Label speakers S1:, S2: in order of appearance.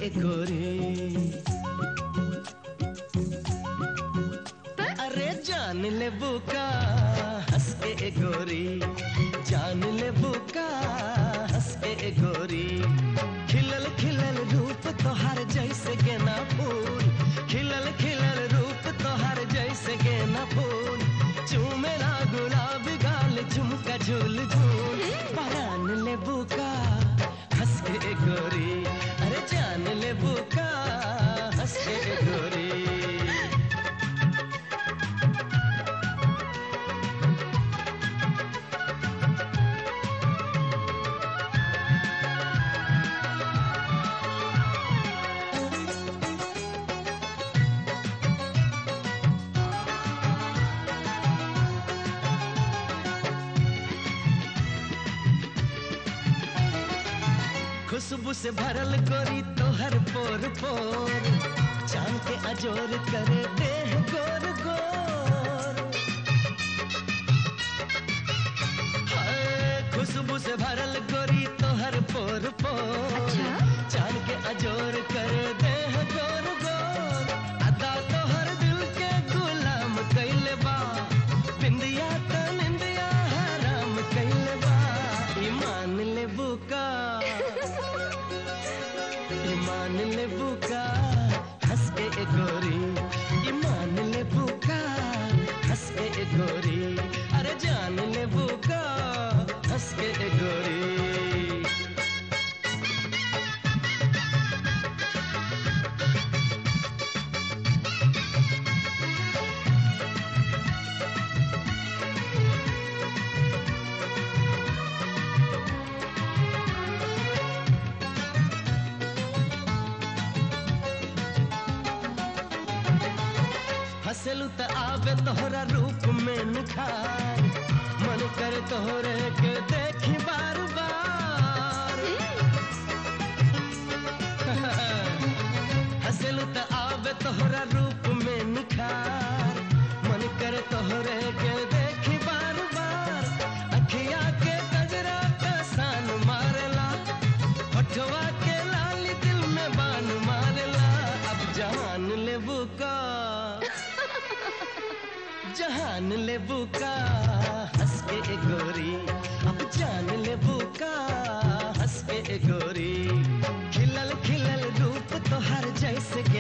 S1: के गोरी अरे जान ले बुका हंस के गोरी जान ले बुका हंस के गोरी खिलल खिलल रूप तोहार जैसे गेना फूल खिलल खिलल रूप तोहार जैसे गेना फूल चूमेरा गुलाब गाल झुमका झूल झूल परान ले बुका हंस के गोरी अरे जान ले बुका हंस के गोरी खुशबू से भरल गोरी तोहर पोर पोर चांद के अजोर करे देह गोर गोर हाय, खुशबू से भरल गोरी तोहर पोर पोर
S2: अच्छा?
S1: चांद के अजोर करे देह गोर गोर अदा तोहर दिल के गुलाम कैले बा बिंदिया त निंदिया हराम कैले बा ईमान ले बुका ईमान ले बुका हंस के ए गोरी ईमान ले बुका हंस के ए गोरी अरे जान ले बुका हंस के ए गोरी हंसलू त आवे तोहरा रूप में निखार मन करे तोहरे के देखी बार बार हंसलू त आवे तोहरा रूप में निखार मन करे तोहरे के देखी बार बार अखिया के गजरा का सान मारेला होठवा के लाली दिल में बान मारेला अब जान ले बुका जहान ले बुका हंस के ए गोरी अब जान ले बुका हंस के ए गोरी खिलल खिलल रूप तोहर जैसे